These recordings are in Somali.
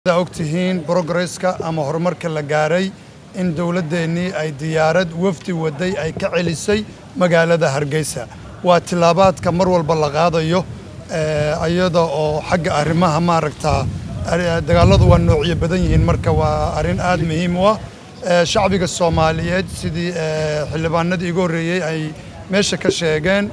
sidaa ogtihiin brogresska ama horumarka la gaaray in dowladdeennii ay diyaarad wafdi waday ay ka celisay magaalada hargeysa waa tilaabaadka mar walba la qaadayo iyada oo xagga arrimaha maaragtaa dagaalladu waa noocyo badan yihiin marka waa arrin aad muhiim u ah shacbiga soomaaliyeed sidii xildhibaanadii igu horreeyey ay meesha ka sheegeen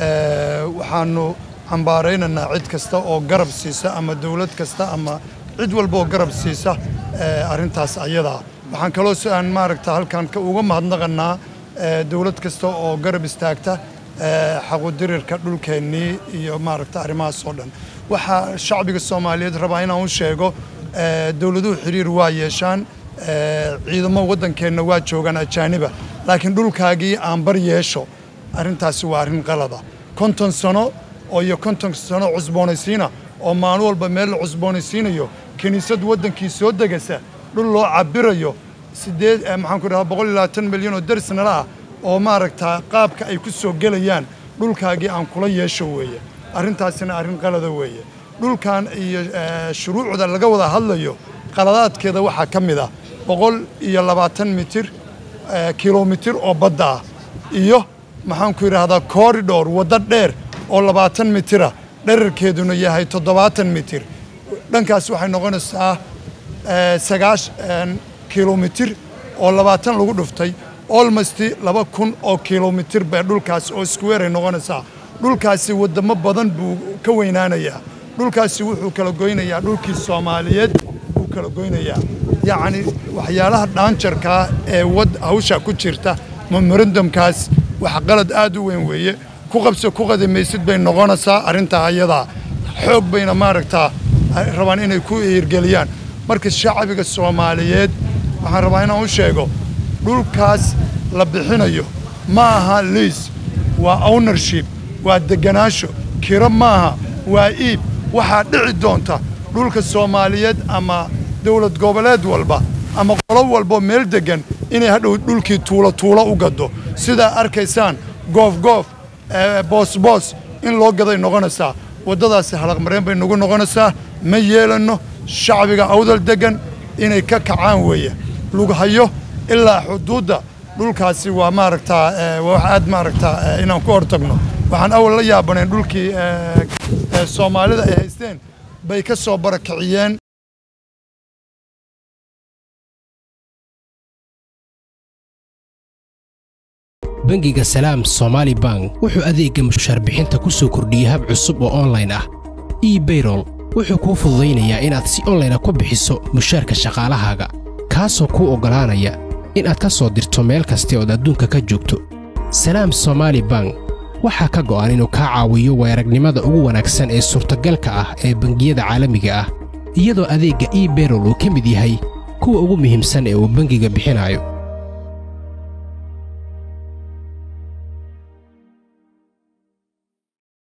waxaanu cambaaraynaynaa cid kasta oo garab siisa ama dowlad kasta ama cid walba oo garab siisa arrintaas ayadaa waxaan kaloo si aan maaragta halkan uga mahadnaqanaa dowlad kasta oo garab istaagta xaqudirirka dhulkeennii iyo maaragta arrimahaas oo dhan waxaa shacbiga soomaaliyeed rabaa inaan u sheego dowladuhu xiriir waa yeeshaan ciidamo waddankeenna waa joogaan ajaaniba laakiin dhulkaagii aan bar yeesho arrintaasi waa arrin qalada konton sano oo iyo konton sano cusboonaysiina oo maalin walba meel la cusboonaysiinayo kiniisad waddankii soo degasa dhul loo cabirayo sideed maxaan ku dhahaa boqol iyo labaatan milyan oo darisnala ah oo maaragtaa qaabka ay ku soo gelayaan dhulkaagii aan kula yeesho weeye arrintaasina arrin qalada weeye dhulkan iyo shuruucda laga wada hadlayo qaladaadkeeda waxaa ka mid ah boqol iyo labaatan mitir kilomitir oo badda ah iyo maxaan ku yidhaahdaa corridor waddo dheer oo labaatan mitira dherarkeeduna yahay toddobaatan mitir dhankaas waxay noqonaysaa sagaashan kilomitir oo labaatan lagu dhuftay olmost laba kun oo kilomitir bee dhulkaas oo square ay noqonaysaa dhulkaasi waddamo badan buu ka weynaanayaa dhulkaasi wuxuu kala goynayaa dhulkii soomaaliyeed buu kala goynayaa yacni waxyaalaha dhaanjarkaa ee wad hawsha ku jirta memorandumkaas wax qalad aad u weyn weeye ku qabso ku qadimaysid bay noqonaysaa arrintaa ayadaa xoog bayna maaragtaa rabaan inay ku hirgeliyaan marka shacbiga soomaaliyeed waxaan rabaa inaan u sheego dhulkaas la bixinayo ma aha liis waa ownership waa deganaansho kiro maaha waa iib waxaa dhici doonta dhulka soomaaliyeed ama dowlad goboleed walba ama qolo walbo meel deggan inay hadhow dhulkii tuulo tuulo u gaddo sidaa arkaysaan goofgoof boosboos in loo gaday noqonaysaa waddadaasi halaqmareen bay nagu noqonaysaa ma yeelanno shacbiga awdal deggan inay ka kacaan weeye lughayo ilaa xuduudda dhulkaasi waa maaragtaa wax aad maaragtaa inaan ku hortagno waxaan awal la yaabanayn dhulkii soomaalida ay haysteen bay ka soo barakiciyeen bangiga salaam somaali bank wuxuu adeegga mushaarbixinta ku soo kordhiyey hab cusub oo onlayn ah ebayrol wuxuu kuu fududaynayaa inaad si onlayna ku bixiso mushaarka shaqaalahaaga kaasoo kuu oggolaanaya inaad ka soo dirto meel kasta ood adduunka ka joogto salaam somaali bank waxaa ka go'an inuu kaa caawiyo weeragnimada ugu wanaagsan ee suurtagalka ah ee bangiyada caalamiga ah iyadoo adeegga ebayrol uu ka mid yahay kuwa ugu muhiimsan ee uu bangiga bixinayo